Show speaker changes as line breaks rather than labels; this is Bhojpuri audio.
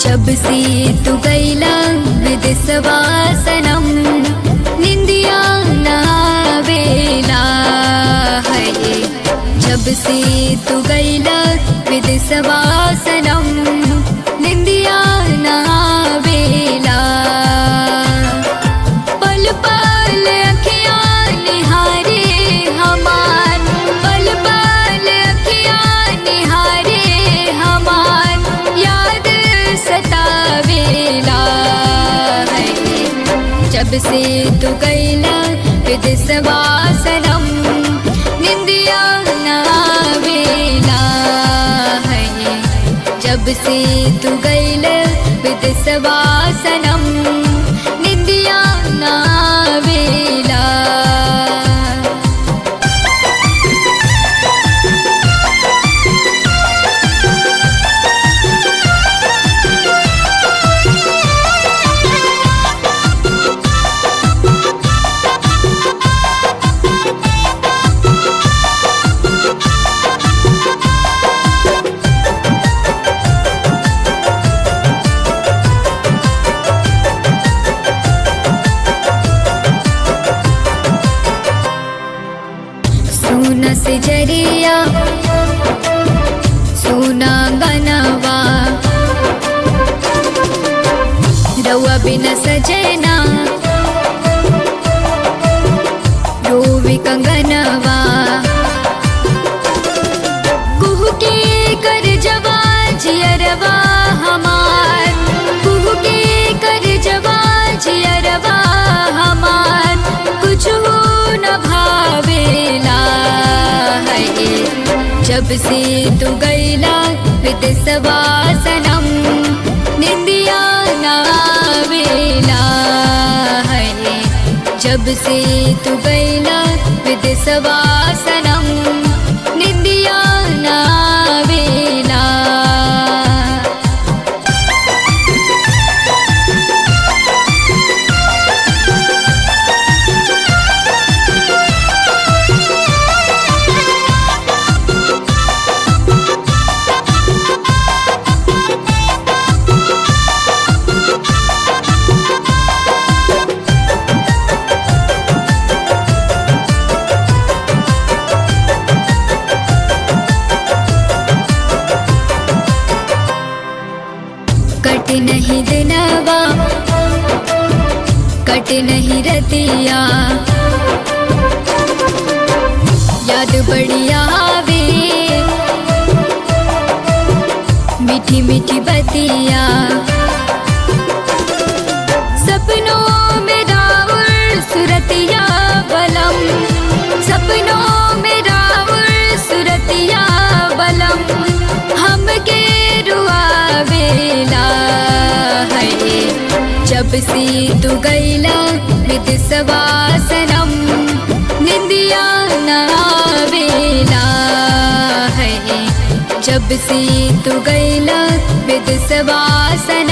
जब से तू गैला विदिसवासनम निंदिया नावेला है जब से तू गैला विदिसवासनम निंदिया नावेला पल पल अखियाँ निहारे हमार पल पल अखियाँ निहारे हमार याद सतावेला है जब से तू गैला विदिसवासनम निंदिया नावेला है जब से तू गैल विदिसवासनम निंदिया नावेला सोना से जरिया सोना गनवा रउआ बिना सजना रोवी कंगनवा कुहू के कर जवा जियरवा हमार कुहू के कर जवा जियरवा हमार कुछ न भावेला है जब से तू गैला विदिसवासनम निंदिया नावेला है जब से तू गैला विदिसवासनम निंदिया नावेला कट नहीं दिनवा कट नहीं रतिया याद बढ़िया आवे मीठी मीठी बतिया सपनों में रावण सुरतिया बलम सपनों में रावण सुरतिया बलम हमके रुआवेला है जब से तू गैला विदिसवासनम निंदिया नावेला है जब से तू गैला विदिसवासनम